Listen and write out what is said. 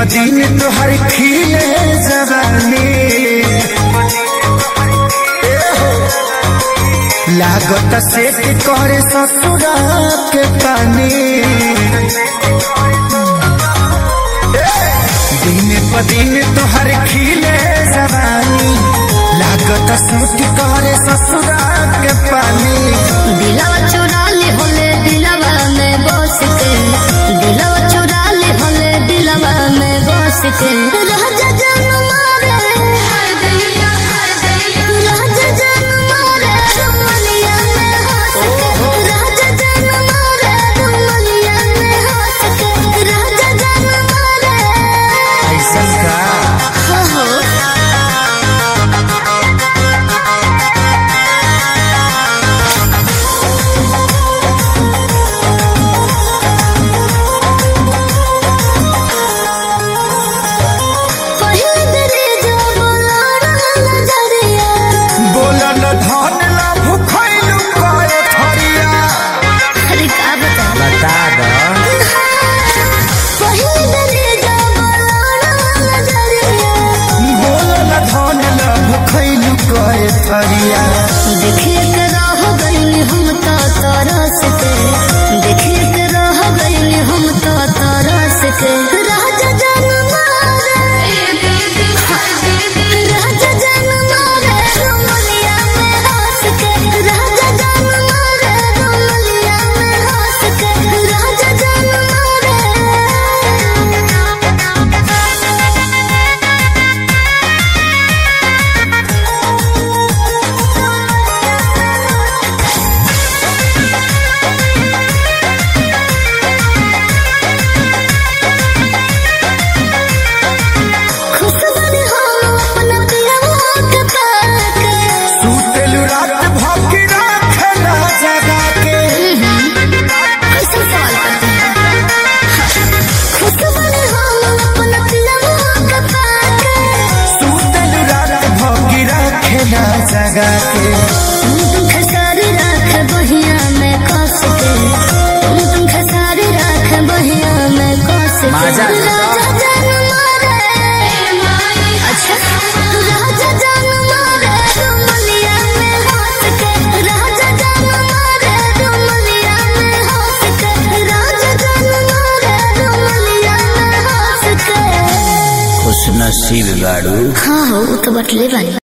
दिन तोहर खिले जवानी लागत सेट करे ससुरा के पानी दिन प दिन तोहर खिले जवानी लागत सेट करे ससुरा के पानी दिलवा चुरा ले होले दिलवा में बस के दिलवा चुरा ले होले दिलवा में बस के राजा जान मारे राजा जान मारे दुमलिया में हंस के राजा जान मारे दुमलिया में हंस के राजा जान मारे ऐसा का हो हो पहिले तेरे जो बोला नजरिया बोलन धन ला भुखैलु करे थरिया अरे का बता बता द पहिले तेरे जो बोला नजरिया बोलन धन ला भुखैलु करे थरिया देखे के रह गइली हम तो तरस के देखे के रह गइली हम तो तरस के राजा जान मारे राजा जान मारे रुमलिया में हंस के राजा जान मारे रुमलिया में हंस के राजा जान मारे खुश बनी हम अपना पियवा के पाके सुतेलु रात भौंकी राखला जगा के कैसे सवाल करते हैं खुश बनी हम अपना पियवा के पाके सुतेलु रात भौंकी राखला जगा के तुम तुम खसारी राख बहिया में कस के तुम तुम खसारी राख बहिया में कस के माजा ले लो। राजा जान मारे अच्छा राजा जान मारे रुमलिया में हंस के राजा जान मारे रुमलिया में हंस के राजा जान मारे रुमलिया में हंस के खुश नसीब गाड़ू हाँ हो वो तो बटले बानी